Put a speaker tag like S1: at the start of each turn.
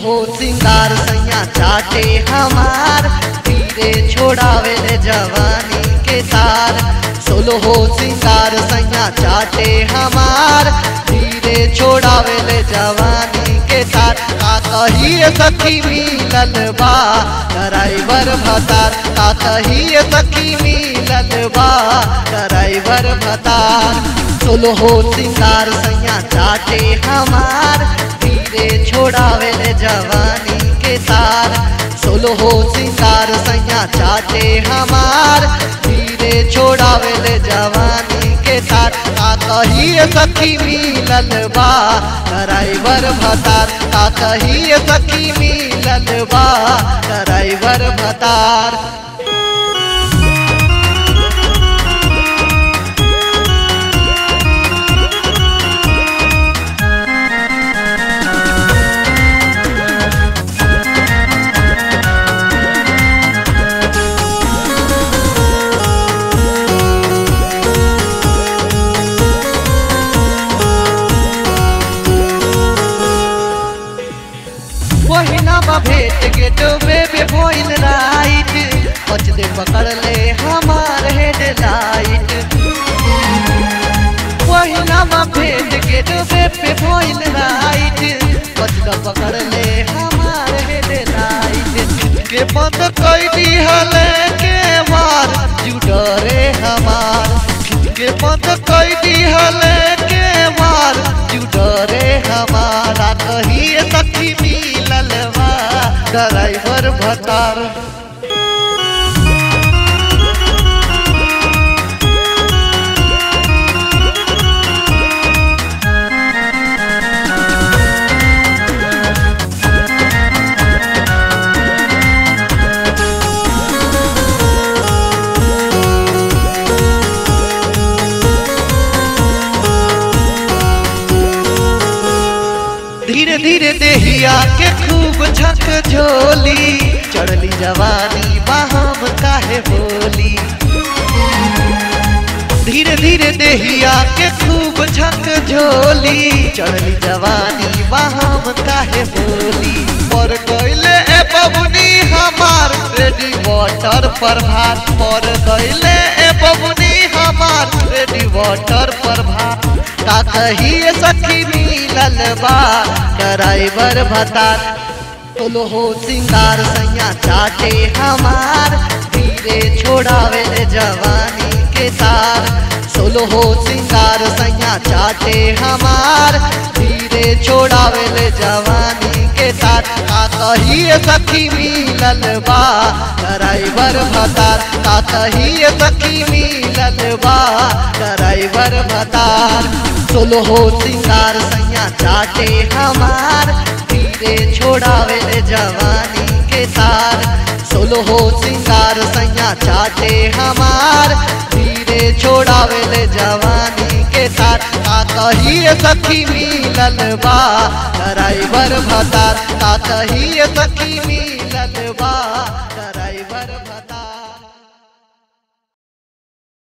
S1: हो सिंगार सैया चाटे हमार धीरे छोड़ावे ले जवानी के तार सोलो हो सिंगार सैया चाटे हमार धीरे छोड़ावे ले जवानी के तार का कहिए सखी मिलल बा ड्राइवर भतार का कहिए सखी मिलल बा ड्राइवर भतार सोलो हो सिंगार सैया चाटे हमार धीरे छोड़ावे ले जवानी के तार सोलो हो सिंगार सैया चाटे हमार धीरे छोड़ावे ले जवानी के तार का कहिए सखी मिलल बा ड्राइवर भतार का कहिए सखी मिलल बा ड्राइवर भतार पहिना बा भेट गेट बेबे भोइल राइट पच दे पकड़ ले हमार हेडलाइट पहिना बा भेट गेट बेबे भोइल राइट पच दे पकड़ ले हमार हेडलाइट के बंद कई दी हले के मार जुडरे हमार के बंद कई दी हले के मार जुडरे हमारा कहिए सखी मिलल बा ड्राइवर भतार धीरे धीरे देहिया के खूब झक झोली चढ़ली जवानी बाहम काहे बोली धीरे धीरे देहिया के खूब झक झोली चढ़ली जवानी बाहम काहे बोली पर गईले ए बबुनी हमार रेडी वाटर पर भात पर गईले ए बबुनी हमार रेडी वाटर पर भात का कहिए सखी मिलल बा ड्राइवर भतार तोलो हो सिंगार सैया चाटे हमार धीरे छोड़ावे ले जवानी के तार सोलो हो सिंगार सैया चाटे हमार धीरे छोड़ावे ले जवानी के तार का कहिए सखी मिलल बा ड्राइवर भतार का कहिए सखी मिलल बा ड्राइवर भतार सोलो हो सिंगार सैया चाटे हमार धीरे छोड़ावे ले जवानी के तार सोलो हो सिंगार सैया चाटे हमार धीरे छोड़ावे ले जवानी के तार का कहिए सखी मिलल बा ड्राइवर भतार का कहिए सखी मिलल बा